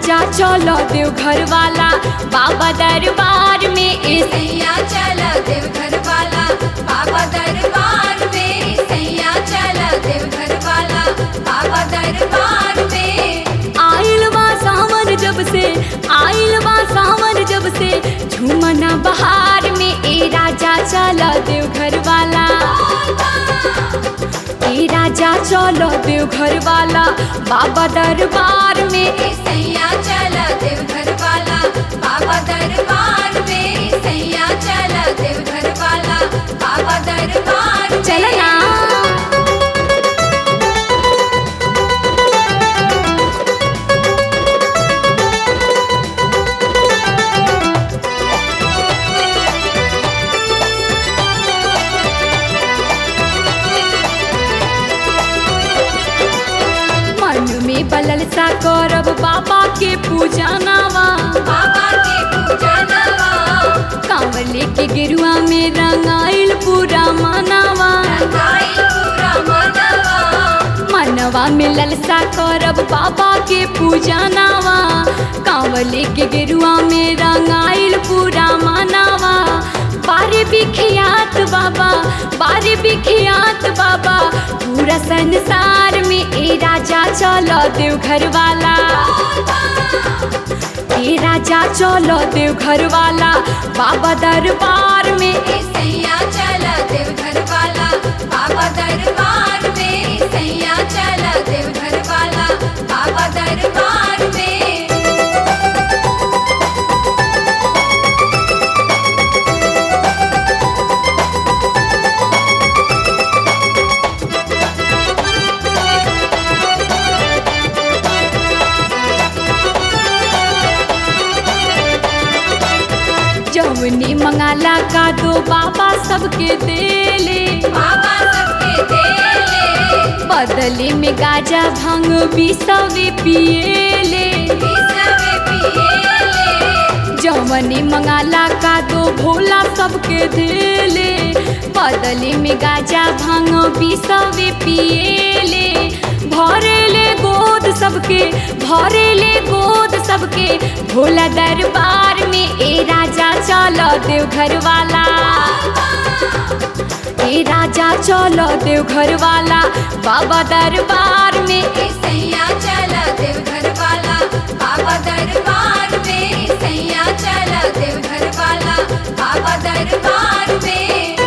राजा चलो देव घर वाला बाबा दरबार में ए सैया चला देवघर वाला बाबा दरबार में सैया चला देवघर वाला बाबा दरबार में आइल बा सावन जब से आइल बा सावन जब से झूमना बहार में ए राजा चलो देव घर वाला ए राजा चलो देव घर वाला बाबा दरबार में ए सैया चला देवघर वाला बाबा दरबार में सैया चला देवघर वाला बाबा दरबार में। चलना मन में बलल सा करब बाबा के पूजा नावा बाबा के पूजा नवा कांवले के गिरुआ में रंगाइल पूरा मनावा गाई पूरा मनवा मनवा में ललसा करब बाबा के पूजा नावा कांवले के गिरुआ में रंगाइल पूरा मनावा बारे बिखियात बाबा बारे बिखियात बाबा पूरा संसार में ए राजा चलो देव घर वाला ए राजा चलो देव घर वाला बाबा दरबार में सैया चला देवघर वाला बाबा दरबार में सैया चला देवघर वाला बाबा दरबार में जौनी मंगाला का दो बाबा सबके देले बाबा सबके देले बदले में गाजा भांग बिसवे पिएले बिसवे पिएले जौनी मंगाला का दो भोला सबके देले बदले में गाजा भांग बिसवे पिएले भरेले गोद सबके भरेले गोद सबके भोला दरबार में ए राजा चलो देव घर वाला ए राजा चलो देव घर वाला बाबा दरबार में सैया चला देवघर वाला बाबा दरबार में सैया चला देवघर वाला बाबा दरबार में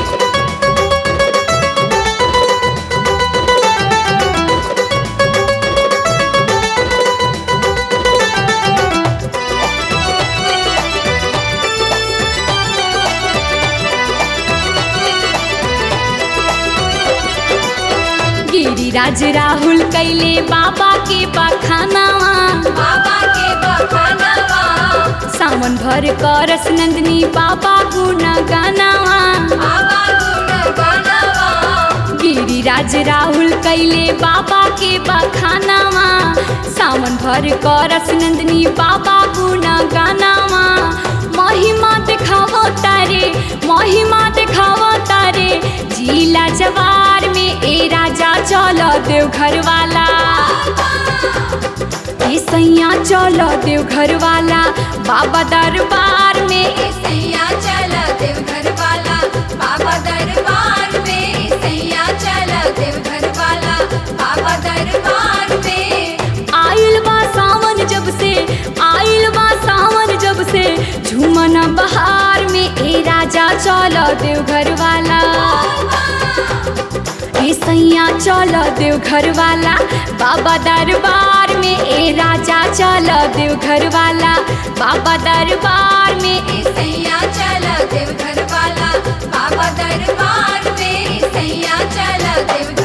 गिरिराज राहुल कैले बाबा के बखानावा बाबा के बखानवा सावन भर करस नंदनी बाबा गुण गानावा बाबा गुण गानवा गिरिराज राहुल कैले बाबा के बखानावा सावन भर करस नंदनी बाबा गुण गानावा महिमा देखावो तारे महिमा देखावो तारे जिला जवार में ए राजा चलो देव घर वाला ए सैया चलो देव घर वाला बाबा दरबार में सैया चला देवघर वाला बाबा दरबार में सैया चला देवघर वाला बाबा दरबार में आइल बा सावन जब से आइल बा सावन जब से झूमना बहार में ए राजा चलो देव घर वाला ए सैया चलो देव घर वाला बाबा दरबार में ए राजा चलो देव घर वाला बाबा दरबार में सैया चला देवघर वाला बाबा दरबार में सैया चला देवघर